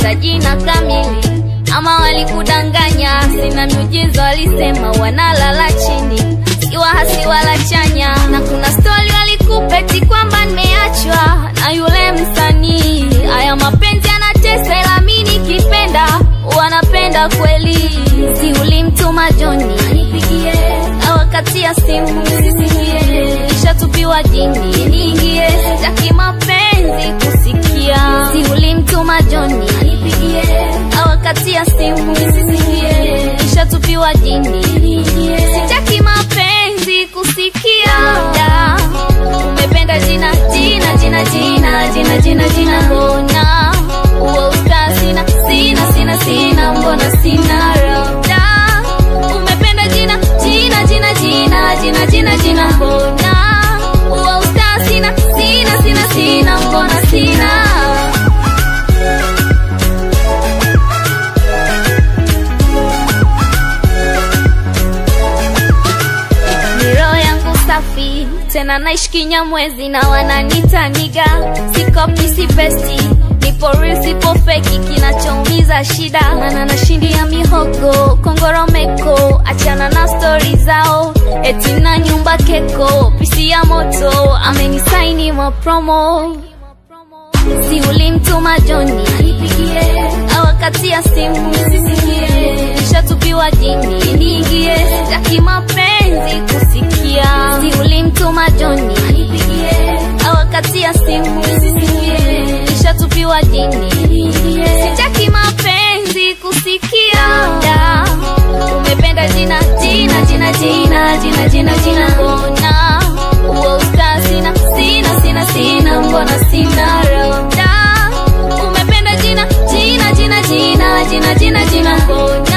hata jina kamili ama walikudanganya sina miujiza walisema wanalala chini siwa hasi wala chanya na kuna stori walikupeti kwamba nimeachwa na yule msanii haya mapenzi anatesa ila mi nikipenda wanapenda kweli si ulimtuma joni anipigie awakatia simu sisikie ishatupiwa jini niingie sitaki mapenzi kusikia si ulimtuma joni anipigie awakatia simu sisikie ishatupiwa jini niingie sitaki mapenzi kusikia Da, umependa jina jina jina jina jina jina jina mbona uo usta sina sina sina sina mbona sina rada umependa jina jina jina jina jina jina jina mbona uo usta sina sina sina sina mbona sina Miro yangu safi tena naishi kinyamwezi na wananita niga sikopi si besti nipo real sipo feki kinachoumiza shida mana nashindia mihogo kongoromeko achana na stori zao eti na nyumba keko pisi ya moto amenisaini mapromo si ulimtuma joni anipigie awakatia simu sisikie ishatupiwa jini niingie sitaki mapenzi kusikia si ulimtuma joni anipigie awakatia simu sisikie ishatupiwa jini niingie sitaki mapenzi kusikia Da, umependa jina jina jina jina jina jina jina mbona uo usta sina sina sina sina mbona sina roda umependa jina jina jina jina jina jina jina mbona